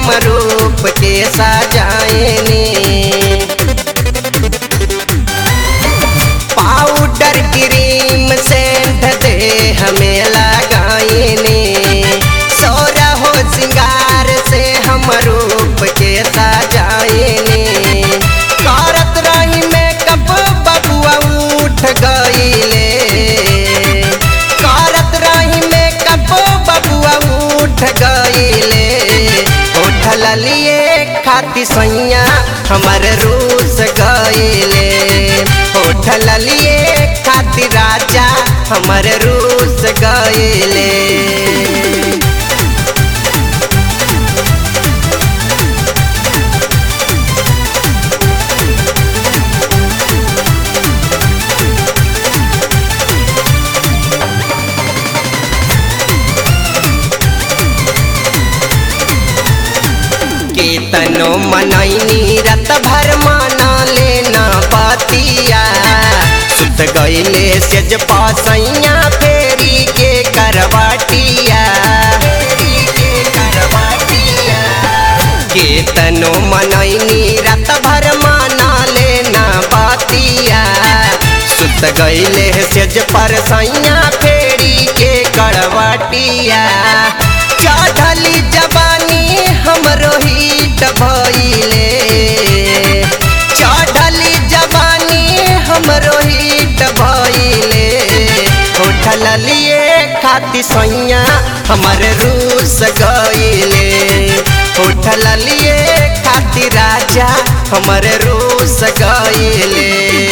हम रूप के सजाएने पाउडर क्रीम सेंट दे हमें लगाएने सोरा हो सिंगार से हम रूप के सजाएने करत रही मेकअप बबुआ उठ गईले करत रही मेकअप बबुआ उठ गईले उठल लिए खाती सैया हमर रूस गईले उठल लिए खाती राजा हमर रूस गईले केतनो मनैनी रत भर माना लेना बतिया सुत गईले सेज पासैया फेरी के करवाटिया फेरी के करवाटिया केतनो मनैनी रत भर माना लेना बतिया सुत गईले सेज पर सैया फेरी के करवाटिया चढ़ली जवानी हमरो हिट भइले चढ़ली जवानी हमरो हिट भइले उठल लिए खाती सैया हमर रूस गईले उठल लिए खाती राजा हमर रूस गईले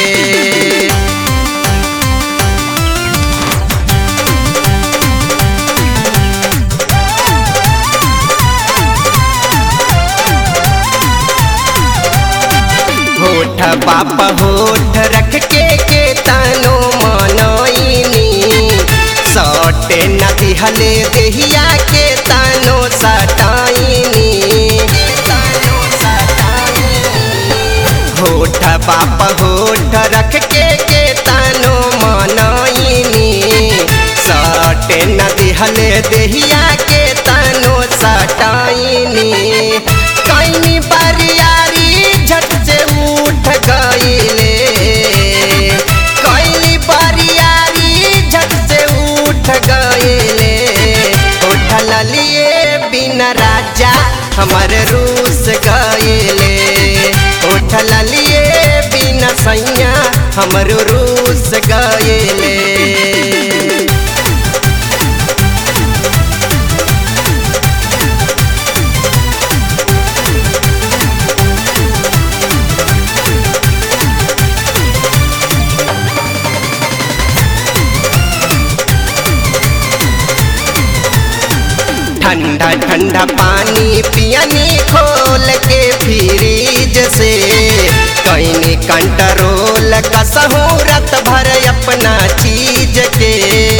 होठ बाप होठ रख के के तनो मनोइनी सटे नदी हले देहिया के तनो सटाइनी होठ बाप होठ रख के के तनो मनोइनी सटे नदी हले देहिया के तनो सटाइनी कहीं बरियारी झट से उठ गईले कहीं बरियारी झट से उठ गईले उठल लिए बिना राजा हमर रूस गईले उठल लिए बिना सैया हमर रूस गईले ठंडा ठंडा पानी पियनी खोल के फ्रिज से कैनी कंट्रोल कसहू रत भर अपना चीज के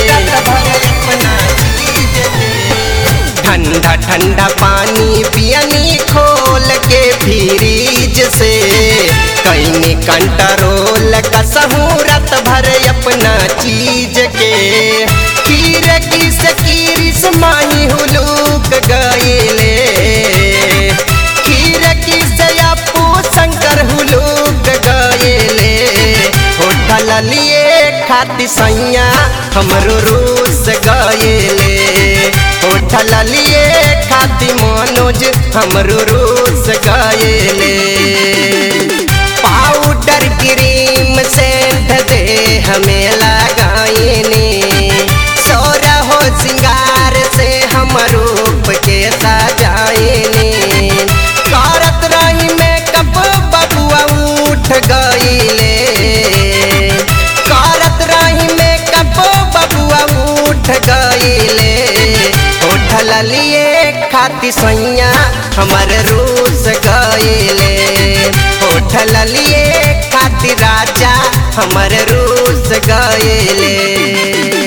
ठंडा ठंडा पानी पियनी खोल के फ्रिज से कैनी कंट्रोल कसहू रत भर अपना चीज के खीर किस किरिस माही हुलूक गईले खीर किस अपू शंकर हुलूक गईले होटल लिए खाती सैया हमरो रूस गईले होटल लिए खाती मनोज हमरो रूस गईले पाउडर क्रीम सेंट दे हमें लगाईने सोरा हो सिंगार से हम रूप के सजाएने करत रही मेकअप बबुआ उठ गईले करत रही मेकअप बबुआ उठ गईले उठल लिए खाती सैया हमर रूस गईले उठल लिए खाती राजा हमर रूस गईले